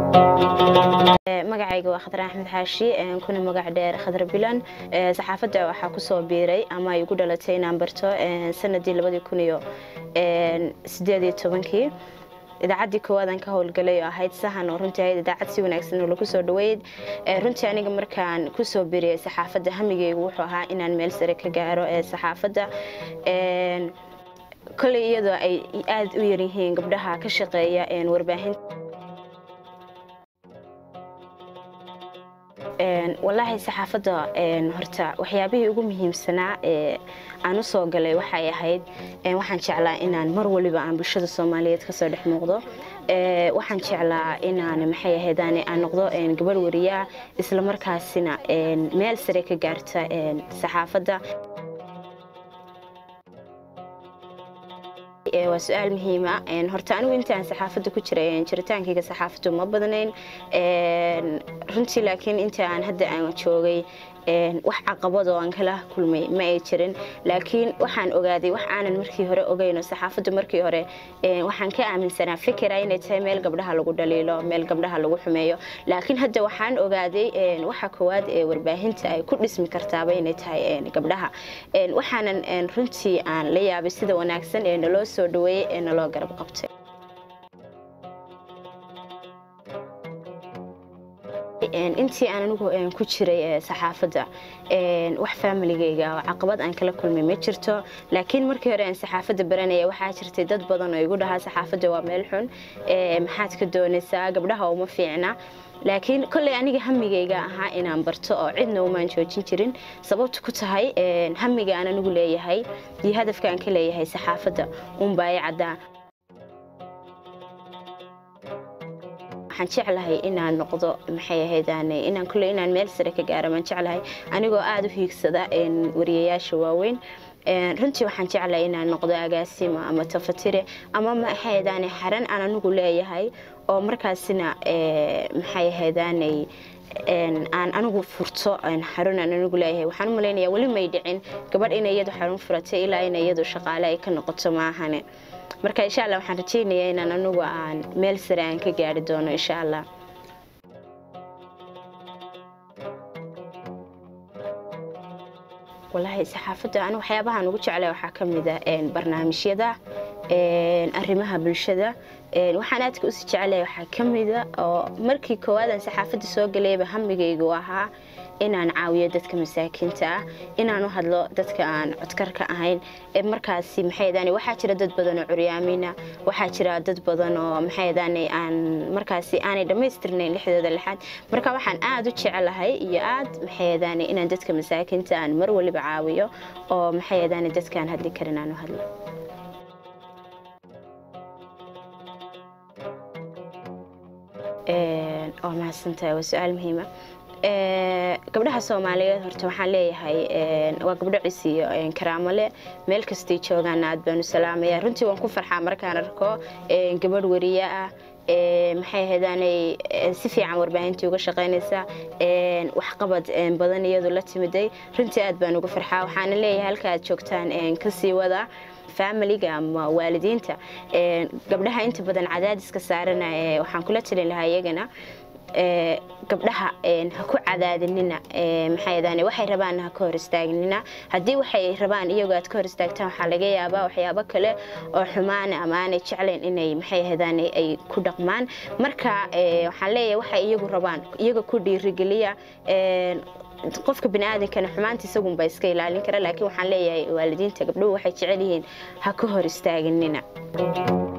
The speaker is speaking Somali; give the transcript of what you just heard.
magacayga waa khadar axmed xaashi kuna magac dheer khadar bilan saxaafadda waxaa kusoo biiray ama ay ugu dhalatay inaan barto sanadii labadii kun iyo sideed iyo tobankii idaacaddii koowaadaan ka howlgalay oo ahayd sahan oo runtii ahayd idaacad si wanaagsan oo lagu soo dhaweyd runtii aniga markaan kusoo biriyay saxaafadda hamigeygu wuxuu ahaa inaan meel sare ka gaaro ee saxaafadda kolley iyadoo ay aada u yaryihiin gabdhaha ka shaqeeya warbaahinta walaahi saxaafadda horta waxyaabihii ugu muhiimsanaa ee aan u soo galay waxay ahayd waxaan jeclaa inaan mar waliba aan bulshada soomaaliyeed kasoo dhex muuqdo waxaan jeclaa inaan maxay ahayd aan noqdo gabadh wariyaa isla markaasina meel sare ka gaarta saxaafadda waa su-aal muhiima horta anigu intaan saxaafadda ku jiray jiritaankayga saxaafaddu ma badnayn runtii laakiin inta aan hadda aan joogay wax caqabad oo aan kala kulmay ma ay jirin laakiin waxaan ogaaday wax aanan markii hore ogeyno saxaafaddu markii hore waxaan ka aaminsanaa fikira inay tahay meel gabdhaha lagu dhaliilo meel gabdhaha lagu xumeeyo laakiin hadda waxaan ogaaday waxa koowaad ee warbaahinta ay ku dhismi kartaaba inay tahay gabdhaha waxaanan runtii aan la yaabay sida wanaagsan ee naloo soo dhaweeyey ee naloo garab qabtay intii aan anigu ku jiray saxaafadda wax faamiligeyga oo caqabad aan kala kulmay ma jirto laakiin markii hore aan saxaafadda baranaya waxaa jirtay dad badan oo igu dhahaa saxaafadda waa meel xun maxaad ka doonaysaa gabdhaha uma fiicna laakiin kolley aniga hamigeyga ahaa inaan barto oo cidna umaan joojin jirin sababta ku tahay hamiga aan anigu leeyahay iyo hadafka aan ka leeyahay saxaafadda unbaa i caddaa waxaan jeclahay inaan noqdo maxay ahayd inaan kulley inaan meel sare ka gaaro baan jeclahay anigoo aada u hiigsada wariyayaasha waaweyn runtii waxaan jeclahay inaan noqdo agaasimo ama tafatire ama maxay ahayd xaran aan anigu leeyahay oo markaasina maxay ahayd aan anigu furto xarun aan anigu leeyahay waxaan u malaynayaa weli may dhicin gabadh inay iyadu xarun furatay ilaa inay iyadu shaqaale ay ka noqoto maahane marka insha allah waxaan rajaynayaa inaan anigu aan meel sare aan ka gaari doono insha allah wallaahi saxaafadda anigu waxyaabahaan ugu jeclay waxaa ka mid a barnaamijyada arrimaha bulshada waxaan aadka usi jeclay waxaa ka mida oo markii koowaadaan saxaafadda soo galayba hamigaygu ahaa inaan caawiyo dadka masaakiinta ah inaan u hadlo dadka aan codkarka ahayn markaasi maxay waxaa jira dad badan oo curyaamina waxaa jira dad badan oo maxay aan markaasi aanay dhammaystirnayn lixdooda lixaad marka waxaan aada u jecelahay iyo aad maxay inaan dadka masaakiinta aan mar waliba caawiyo oo maxay dadkaan hadli karin aan u hadlo waa mahadsantahay waa su-aal muhiima gabdhaha soomaaliyeed horta waxaan leeyahay waa gabdho cisiyo karaamo leh meel kastay joogaan aad baanu salaamaya runtii waan ku farxaa markaan arko gabadh wariye ah maxay ahaydaanay si fiican warbaahintii uga shaqaynaysa waxqabad badan iyadu la timiday runtii aad baan uga farxaa waxaana leeyahay halka aad joogtaan kasii wada familiga ama waalidiinta gabdhaha inta badan cadaadiska saarana waxaan kula talin lahaa iyagana gabdhaha ha ku cadaadinina maxay waxay rabaan ha ka hor istaagnina haddii waxay rabaan iyagoo aad ka hor istaagtaan waxaa laga yaabaa waxyaabo kale oo xumaana ama aanay jeclayn inay maxay ahaydaan ay ku dhaqmaan marka waxaan leeyahay waxay iyagu rabaan iyaga ku dhiirigeliya qofka biniaadankana xumaanta isagunba iska ilaalin kara laakiin waxaan leeyahay waalidiinta gabdhuhu waxay jecel yihiin ha ka hor istaaginina